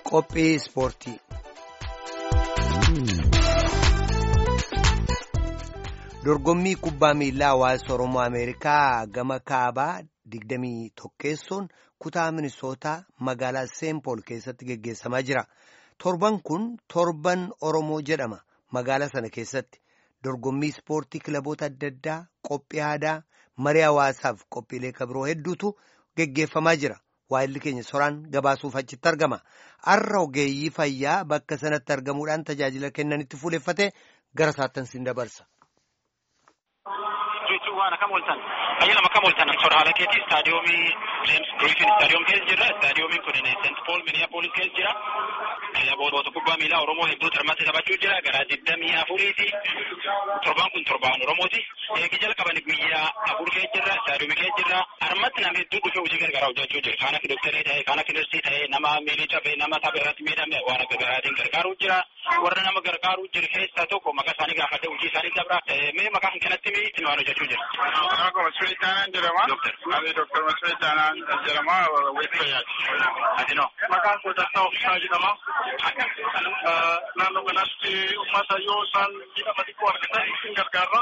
Qophii ispoortii. Dorgommii kubbaa miilaa hawaasa Oromoo Ameerikaa gama kaabaa digdamii tokkeessoon kutaa Minisootaa magaalaa Seenpool keessatti geggeessamaa jira. Torban kun torban Oromoo jedhama magaalaa sana keessatti. Dorgommii ispoortii kilaboota adda addaa qophii aadaa marii hawaasaaf qophiilee kabiroo hedduutu geggeeffamaa jira. Waayilli keenya soraan gabaasuuf achitti argama. Har'a ogeeyyii fayyaa bakka sanatti argamuudhaan tajaajila kennanitti fuuleffate gara saattan siin dabarsa. jechuun waan akkam ooltan ayyaanama akkam ooltan soda haala keetii istaadiyoomii James Griffin istaadiyoom keessa jirra istaadiyoomiin kun St. Paul Minneapolis keessa jira kilaboota kubbaa miilaa Oromoo hedduu hirmaatti taphachuu jira gara digdamii afuriiti torbaan kun torbaan Oromooti eegi jalqaban guyyaa afur keessa jirra istaadiyoomii keessa jirra harmatti nama hedduu dhufee hojii gargaaraa hojjechuu jira kaan akka dooktarii ta'e kaan akka narsii ta'e nama miilii cabee nama tapha irratti miidhame waan akka garaatiin gargaaruu jira warra nama gargaaruu jiru keessaa tokko maqaa isaanii gaafadhe hojii isaanii dabra mee maqaa kan kanatti mi waan hojjechuu jira. Maqaan Masfii Taanaan jedhama. Ani Dooktar Masfii Taanaan jedhama. Weeffayaati. Ati noo. Maqaan koo Dastaa Ofiisaa jedhama. Naannoo kanatti uummata yoo isaan miidhama xiqqoo argatan isin gargaarra.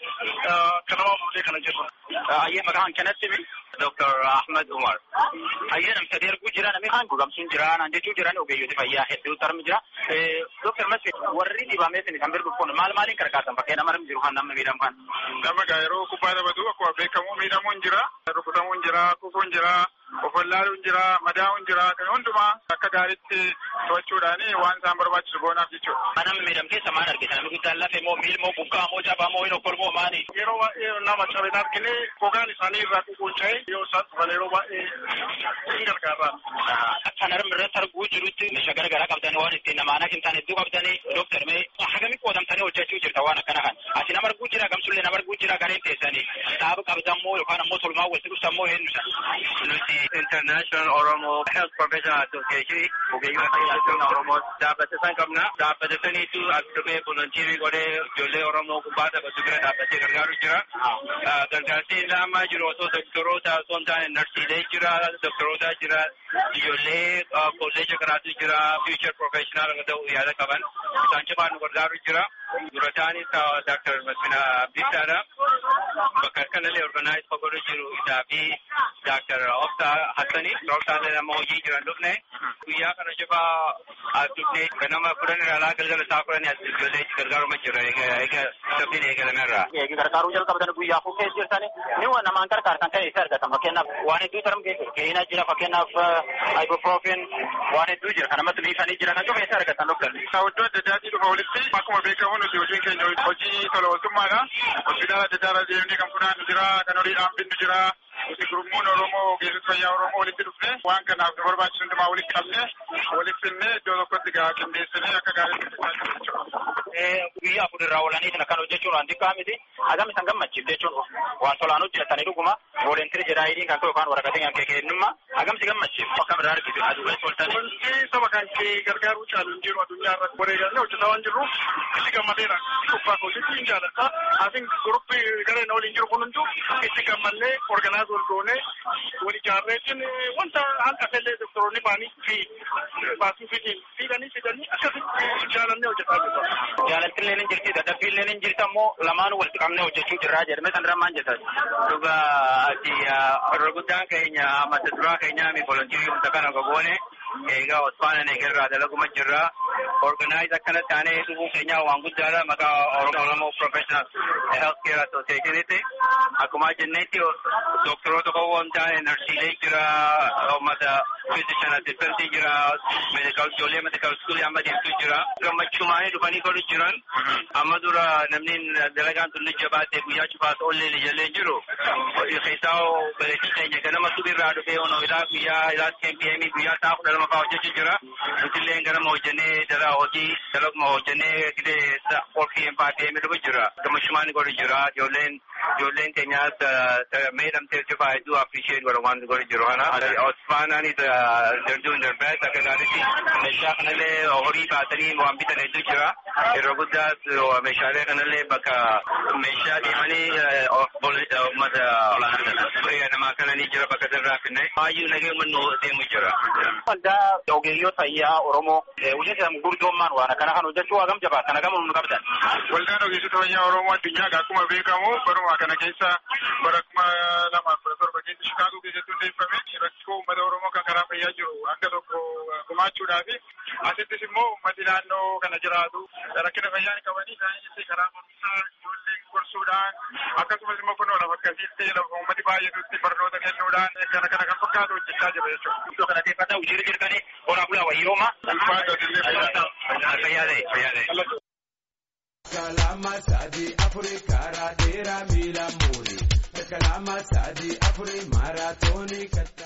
Kanama fuudhee kana jirra. Ayyee maqaan kanatti mi. Dooktar Ahmed Umar. Ayyee namni sadii arguu jira namni kaan gogamsuun jira naan jechuu jiran ogeeyyooti fayyaa hedduu tarmi jira. Dooktar Masfii warri dhibamee isin kan birbu kun maal maaliin gargaartan bakkee nama jiru kan namni miidhamu kan. Nama gaa yeroo kubbaa taphatu akkuma beekamu miidhamuun jira, rukutamuun jira, kufuun jira, ofwallaaluun jira, madaa'uun jira, kan hundumaa akka gaariitti to'achuudhaan waan isaan barbaachisu goonaaf jechuudha. Namni miidhamu keessa maal argite namni guddaan lafee moo miil moo bukkaa moo cabaa moo hin okkol moo maali? Yeroo baay'ee nama cabeen argine gogaan isaanii irraa ququunca'e yoo isaan dhufan yeroo baay'ee hin gargaarra. Kan harmi irratti arguu jirutti meeshaa garaagaraa qabdanii waan ittiin namaanaa hin taane hedduu qabdanii dooktar mee hagamii qoodamtanii hojjechuu jirta waan akkana kan. Ati nama arguu jira gamsullee nama arguu jira gareen teessanii dhaaba qabdan moo yookaan ammoo tolmaa walitti dhuftan moo eenyusa? Nuti International Oromo Health Professional Association ogeeyyii fayyaa Oromoo dhaabbata san qabna. Dhaabbata saniitu as dhufee volontiirii godhee ijoollee Oromoo kubbaa taphatu bira dhaabbatee gargaaru jira. Gargaarsi laamaa jiru osoo doktoroota osoo hin taane narsiilee jira, doktoroota jira, ijoollee kolleeja karaatu jira, future professional ta'uu yaada qaban. Isaan cufaan nu gargaaru jira. Dura ta'anis Dr. Masfina Abdiisaadha. Bakka kanallee organize fagoorra jiru isaa fi Dr. Obsa Hassani. Obsaallee nama hojii jiran dhufne. Guyyaa kana cufaa as dhufne ganama kudhan irraa galgala isaa kudhanii as ijoollee gargaaruma jira. Eega sabbiin eegalamerraa. Eegi gargaaruu jalqabatan guyyaa afur keessa jirtani ni waan namaan gargaartan kan isa argatan fakkeenyaaf waan hedduu tarum keessa keenya jira fakkeenyaaf ibuprofen waan hedduu jira kan namatti biifanii jira kan cufa isa argatan dhuggan. Iddoo adda addaatii dhufa walitti akkuma beekamu nuti hojiin keenya hojii tola ooltummaadha. Hospitaala adda addaa irra deemnee kan funaannu jira, kan horiidhaan binnu jira. Nuti gurmuun Oromoo ogeessota fayyaa Oromoo walitti dhufne waan kanaaf nu barbaachisu hundumaa walitti qabne walitti finnee iddoo tokkotti gaa qindeessinee akka gaariitti hojjechaa jechuudha. Guyyaa afur irraa oolanii kana kan hojjechuun waan xiqqaa miti. Hagam isaan gammachiif jechuun waan tolaan hojjetanii dhuguma voolentirii jedhaayidiin kan ta'u yookaan waraqatiin kan kennummaa hagam si gammachiif akkam irraa argitu aduu keessa ooltanii. Wanti saba kan kee gargaaruu caalu hin jiru addunyaa irratti wareegallee hojjetaa waan jirruuf itti gammadeera. Kubbaa koositti hin jaalladha. Asin guruppii gareen waliin jiru kun hunduu itti gammannee organaaz wal goonee wal ijaarreetiin wanta hanqafellee doktoroonni baanii fi baasuu fidiin fiidanii fidanii akkasitti jaalannee hojjetaa jirra. Jaalaltillee ni jirti dadhabbiillee ni jirti ammoo lamaan walitti qabnee hojjechuu jirraa jedhame san irraa maal jettan. Dhuga ati warra guddaan keenya mata duraa keenyaa mi volontiirii humna kana gogoone eegaa Osmaana Negerraa dalaguma jirra. Organize akkana taanee dhufuun keenyaa waan guddaadha maqaa Oromoo Professional Health Care Associationitti. Akkuma jennetti doktoroota qofaa hin taane narsiilee jira, uummata physician assistant jira, medical ijoollee medical school amma deemtu jira. Gammachuumaanii dhufanii godhu jiran amma dura namni dalagaan tullu jabaatee guyyaa cufaas oollee ijallee jiru. Keessaa baleetii keenya ganama subirraa dhufee onoo ilaa guyyaa ilaa KPM guyyaa isaa kudha lama fa'aa hojjechuu jira. Nutillee ganama hojjennee dala hojii dalaguma hojjennee gidee qolfii PM dhufu jira. Gammachuumaanii godhu jira. Ijoolleen ijoolleen keenyaas miidhamtee cufaa hedduu appreciate godha waan godhu jiru kana. Osmaanaanis darduun darbee akka gaariitti meeshaa kanallee horii baatanii waan bitan hedduu jira. Yeroo guddaas meeshaalee kanallee bakka meeshaa deemanii uummata olaanaa namaa kana ni jira bakka sanarraa finne baay'ee nagee mannoo deemu jira. Waldaa ogeeyyii fayyaa Oromoo hojii isaanii gurguddoommaan waan kana kan hojjechuu hagam jabaa kana gama nu qabdan. Waldaan ogeessota fayyaa Oromoo addunyaa akkuma beekamu baruma kana keessa bara kuma lamaaf kudha torba keessa Shikaagoo keessatti hundeeffame rakkoo uummata Oromoo kan karaa fayyaa jiru hanga tokko gumaachuudhaa fi asittis immoo uummati naannoo kana jiraatu rakkina fayyaa hin qabanii isaanii karaa barumsaa ijoollee gorsuudhaan akkasumas immoo kunoo lafa akkasiitti lafa uummati baay'atutti barnoota kennuudhaan kana kana kan fakkaatu hojjechaa jira jechuudha. Iddoo kana keessatti hojii jirtanii horaa bulaa wayyooma. Fayyaa ta'e fayyaa ta'e. Kalama sadi afuri karaa dheeraa miila muuri. Kalama sadi afuri maaraatoonii katta.